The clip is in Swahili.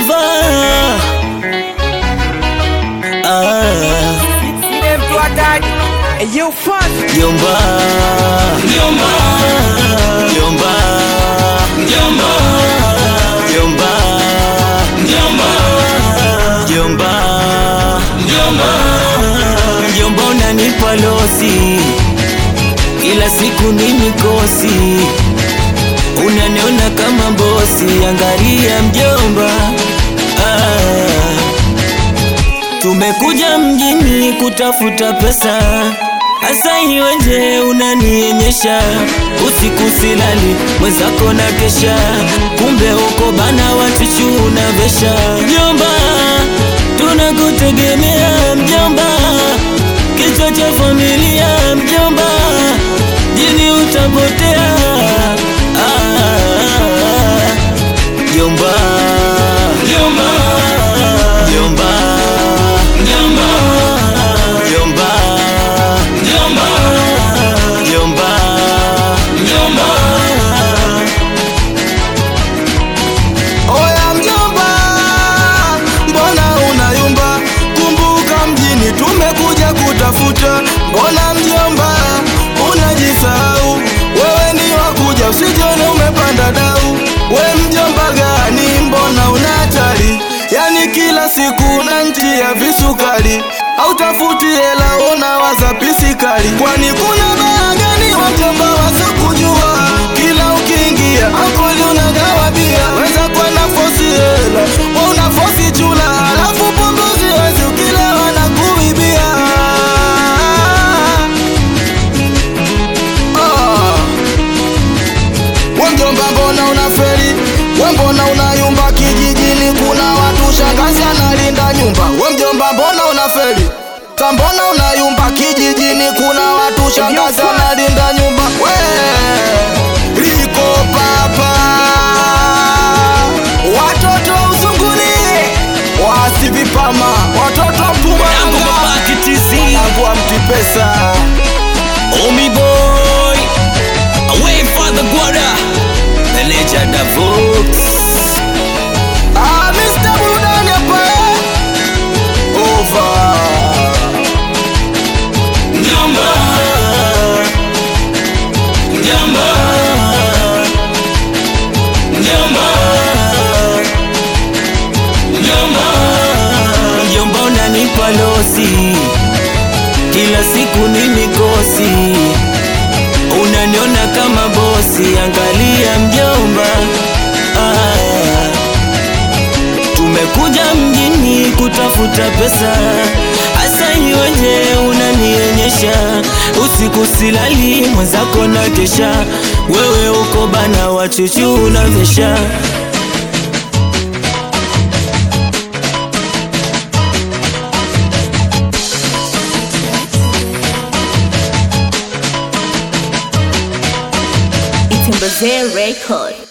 unavaa ah. Jomba, jomba, jomba, jomba, jomba, jomba, jomba, jomba, jomba, unanipa lozi kila siku ni mikosi, unaniona kama bosi. Angalia mjomba, ah. Tumekuja mjini kutafuta pesa, hasa iweje unanionyesha usiku silali, mwenzako na kesha, kumbe uko bana wachuchu unavesha. Mjomba, tunakutegemea mjomba, kichwa cha familia mjomba, jini utapotea. Ah, Mjomba, mjomba, mjomba, mjomba, mjomba, mjomba, mjomba, mjomba. Oya mjomba, mbona unayumba? Kumbuka mjini tumekuja kutafuta. Mbona mjomba unajisahau? Wewe ni wakuja, usijone umepanda dau. We mjomba gani? Mbona una hatari? Yani kila siku na njia visukari, hautafuti hela unawaza pisikali. Kwani kuna baa gani wajomba wasokujua? Kila ukiingia akoli unagawa bia, weza kwa nafosi hela wa unafosi chula, alafu punguzi wezi ukilewa na kuibia. Ah. We mjomba mbona unaferi? We mbona unayumba kijijini? Kuna watu shangazi analinda nyumba. We mjomba mbona unaferi? Ka mbona unayumba kijijini? Kuna watu shangazi analinda nyumba. We liko papa, watoto usunguni, wasi vipama, watoto Yangu Mpumalanga, mabaki TC, wanangu wa mtipesa. Omi boy, away for the guada, the legend of Vox. Ah, Mr. Burudani hapa eh? Over. Mjomba, mjomba, mjomba, mjomba, mjomba, unanipa lozi kila siku ni mikosi, unaniona kama bosi. Angalia mjomba, ah. Tumekuja mjini kutafuta pesa, hasa iweje unanionyesha usiku silali, mwenzako na kesha, wewe uko bana wachuchu unavesha Itembezee Record.